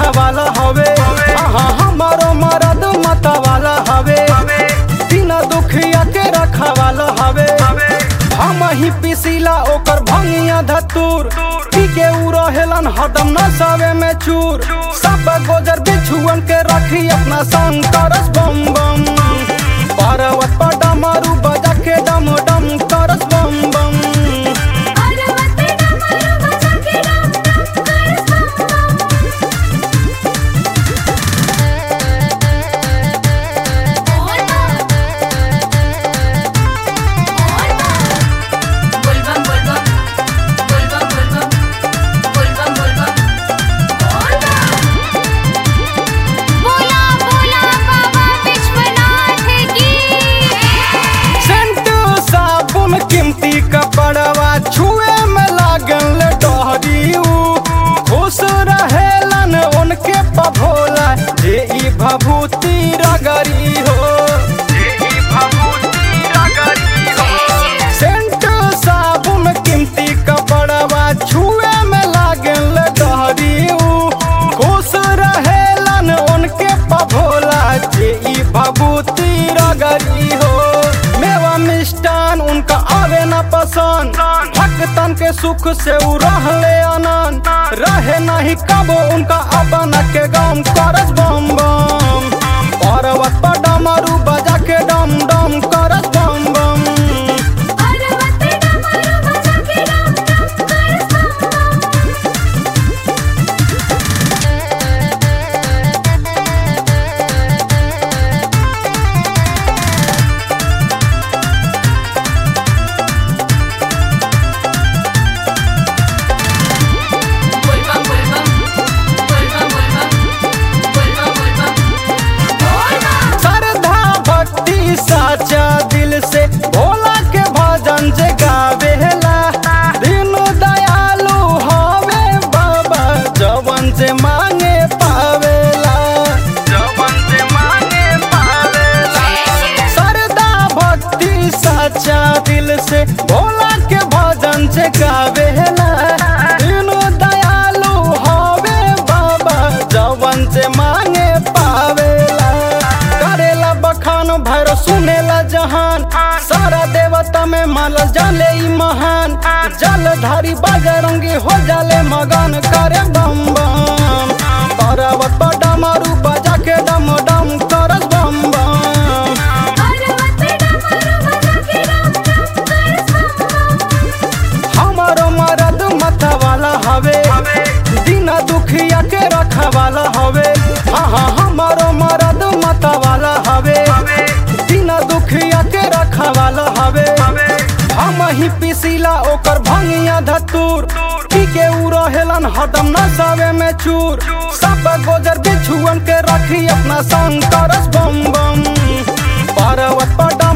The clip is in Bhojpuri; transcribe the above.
रखवाला हवे हाँ हमारो मरद मतवाला हवे बिना दुखिया के रखवाला हवे हम ही पिसीला ओकर भंगिया धतूर पी के उ रहेलन हरदम नसावे में चूर सब गोजर बिछुअन के रखी अपना संग करस बम बम पर्वत पर डमरू बजा के डम डम करस बम बम पर्वत पे डमरू बजा के डम डम करस बम बम बोल बम बोल बम बोल बम बोल बम बोल बम बोल बम बोल बम बोला बोला बाबा विश्वनाथ की सेंट साबुन कीमती कपड़वा छुए में लागल डहरी उ। खुश रहेलन उनके पभोला जे ई भभूति रगरी हो सेंट साबुन कीमती कपड़वा छुए में लागल डहरी उ। खुश रहेलन उनके पभोला जे ई भभूति रगरी हो मेवा मिष्टान उनका आवे न पसंद भक्तन के सुख से उ रहले आनंद रहे नहीं कबो उनका अपन के गम करस बम बम पर्वत पर डमरू बजा के डम डम करस बम बम पर्वत पे डमरू बजा के डम डम करस बम बम बोल बम बोल बम बोल बम बोल बम बोल बम बोल बम बोल बम श्रद्धा भक्ति साचा दिल से भोला के भजन जे गावेला दीनु दयालु हवे बाबा जवन से मांगे पावेला जवन से मांगे पावेला श्रद्धा भक्ति साचा दिल से भोला के भजन से गावेला दीनु दयालु हवे बाबा जवन से मांगे पावेला करेला बखान भैर सुनेला जहान सारा देवता में मानल जाले ई महान जलधारी बजरंगी हो जाले मगन करे बम बम पर्वत पर डमरू बजा के डम डम करस बम बम पर्वत पे डमरू बजा के डम डम करस बम बम हमारो मरद मतवाला हवे बिना दुखिया के रखवाला हवे हाँ हाँ हमारो मरद मतवाला हवे बिना दुखिया के रखवाला हवे हम ही पिसीला ओकर भंगिया धतूर पी के उ रहेलन हरदम नसावे में चूर सब गोजर बिछुअन के रखी अपना संग करस बम बम पर्वत पर डम